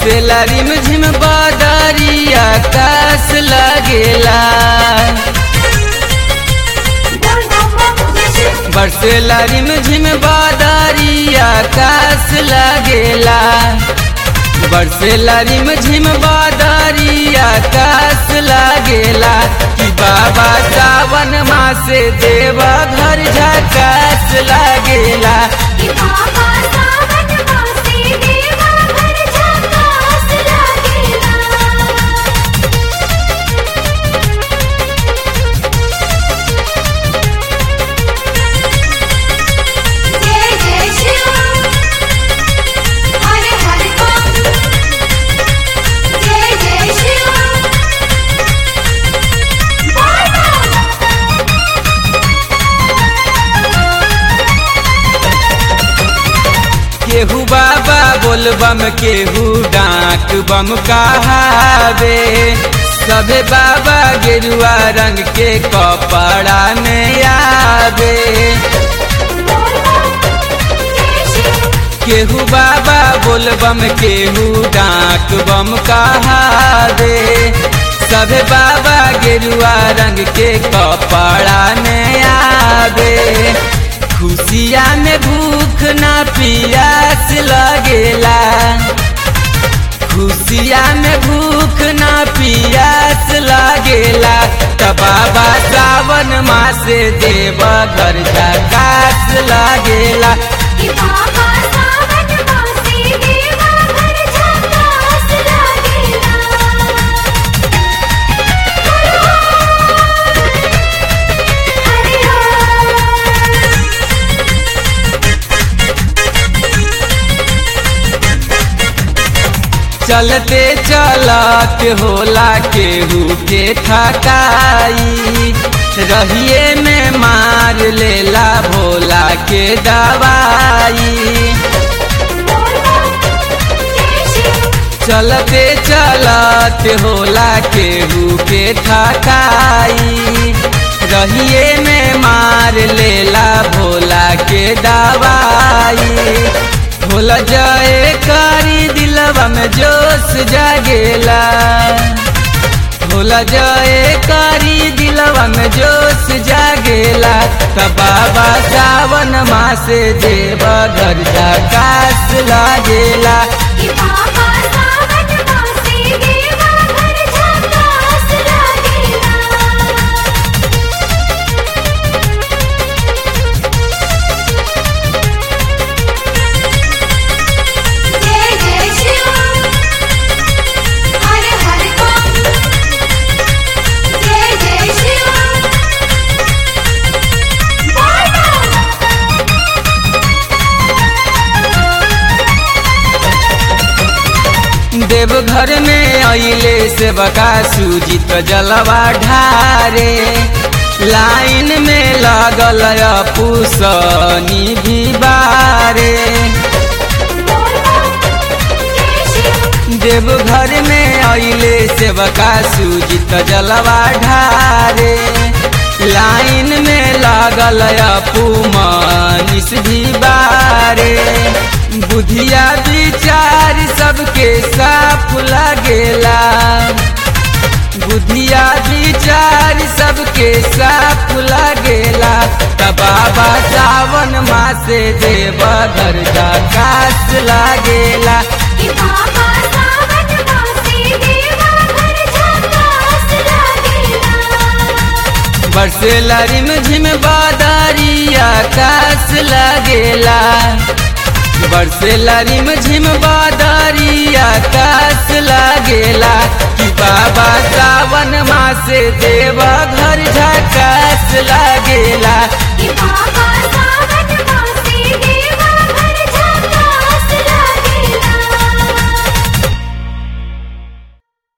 बरसेला रिम झिम बदरिया कास लगेला बरसेला रिम झिम बदरिया कास लगेला बरसेला रिम झिम बदरिया कास लगेला कि बाबा सावन मासे देवा घर झकास लगेला कि बाबा सावन मासे देवा घर झकास लागेला जय जय शिव हरे हरे बोल जय जय शिव बोल केहू बाबा बोल बम केहू डाक बम कहावे सभे बाबा गेरुआ रंग के कपड़ा में आवे केहू बाबा बोल बम केहू डाक बम कहावे सभे बाबा गेरुआ रंग के कपड़ा में आवे खुशिया में भूख ना पियास लगेला खुशिया में भूख ना पियास लगेला त बाबा सावन मासे देव घर झकास लगेला कि बाबा सावन मासे देवा घर झकास लागेला हरे हरे चलते चलत होला केहू के थकाई रहिए में मार लेला भोला के दवाई चलते चलत होला केहू के थकाई रहिए में मार लेला भोला के दवाई भोला जाए कारी दिलवा में जोश जागेला भोला जाए कारी दिलवा में जोश जागेला त बाबा सावन मासे देवा घर झकास लागेला कि बाबा सावन मासे देवा घर झकास लागेला जय जय शिव हरे हरे बोल जय जय शिव बोल देवघर में अइले से बका सूजित जलवा ढारे लाइन में लागल पुसनी भी बारे देवघर में अइले से बका सूजित जलवा ढारे लाइन में लागल पुमनिस भी बारे बुधिया विचार सबके साफ लगेला बुधिया विचार सबके साफ लगेला त बाबा सावन मासे देव घर कास लागेला कि बाबा सावन मासे देवा घर झकास लागेला बरसेला रिम झिम बादरिया कास लगेला बरसेला रिम झिम बादरिया कास लगेला कि बाबा सावन मासे देवा घर झकास लगेला